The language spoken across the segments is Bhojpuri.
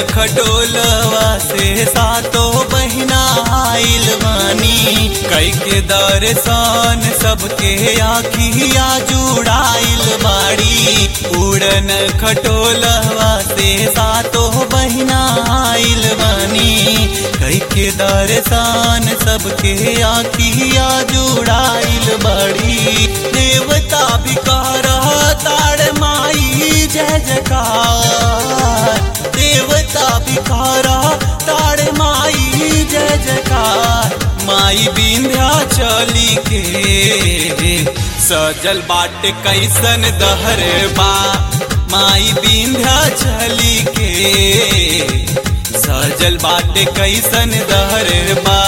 खटोलवा से सातो बहिना आइल बानी कई के दर्शन सबके आखिया जुड़ाइल बाड़ी उड़न खटोलवा से सातो बहिना आइल बानी कई के दर्शन सबके आखिया जुड़ाइल बाड़ी देवता भी कह ताड़ माई जय जयकार देवता भी कह ताड़ माई जय जयकार माई बिंध्या चली के सजल बाट कैसन दहर बा माई बिंध्या चली के सजल बाट कैसन दहर बा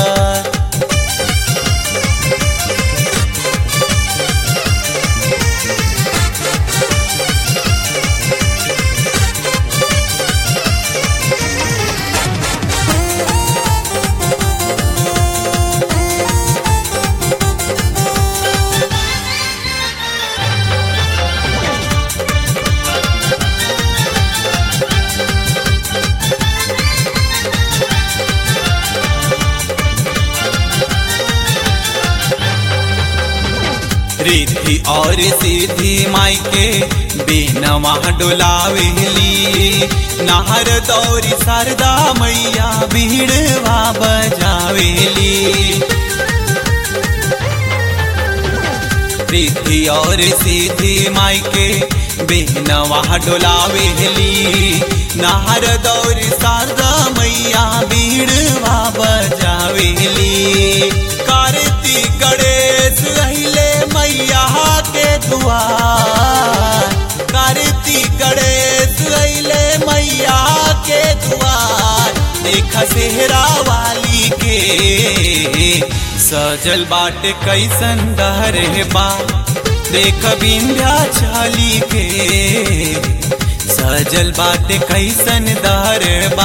रिद्धि और सिद्धि माई के बेनवा डोलावेली नाहर दौरी शारदा मैया भीड़वा बजावेली रिद्धि और सिद्धि माई के बेनवा डोलावेली नाहर दौरी शारदा मैया भीड़वा बजावेली कार्तिक गणेश अहिले मैया के दुआर कार्तिक गणेश अहिले मैया के दुआर देख सेहरा वाली के सजल बाट कैसन दहरे बा देख बिंध्या चाली के सजल बाट कैसन दहरे बा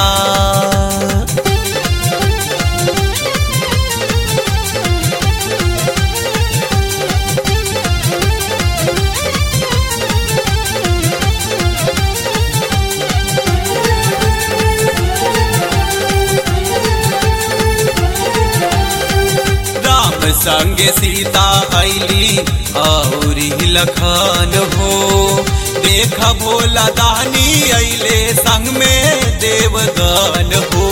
राम संग सीता ऐली औरी लखन हो देख भोला दानी ऐले संग में देवगन हो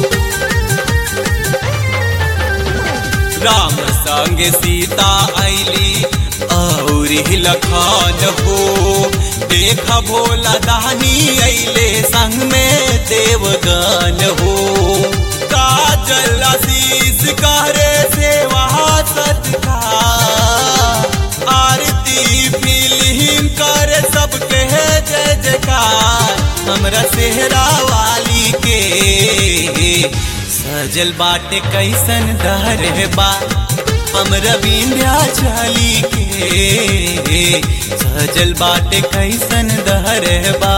राम संग सीता ऐली औरी लखन हो देख भोला दानी ऐले संग में देवगन हो काजल आशीष करे सेवा सत्कार आरती फिल्म करे सबके जय जयकार हमरा सेहरा वाली के सजल बाटे कैसन दहर बा हमरा बिंध्या चली के सजल बाटे कैसन दहर बा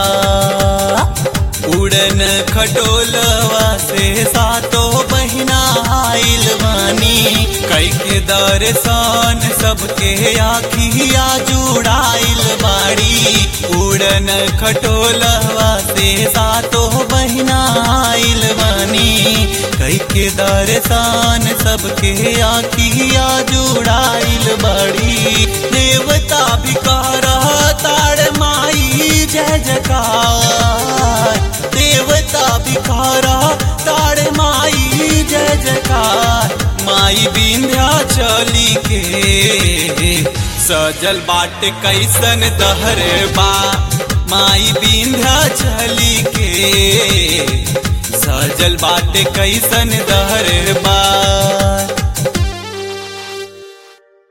उड़न खटोलवा से सातो बहिना आइल बानी कई के दर्शन सबके आखिया जुड़ाइल बाड़ी उड़न खटोलवा से सातो बहिना आइल बानी कई के दर्शन सबके आखिया जुड़ाइल बाड़ी देवता भी कह ताड़ माई जय जयकार देवता भिखारा ताड़ माई जय जयकार माई बिंध्या चली के सजल बाट कैसन दहर बा माई बिंध्या चली के सजल बाट कैसन दहर बा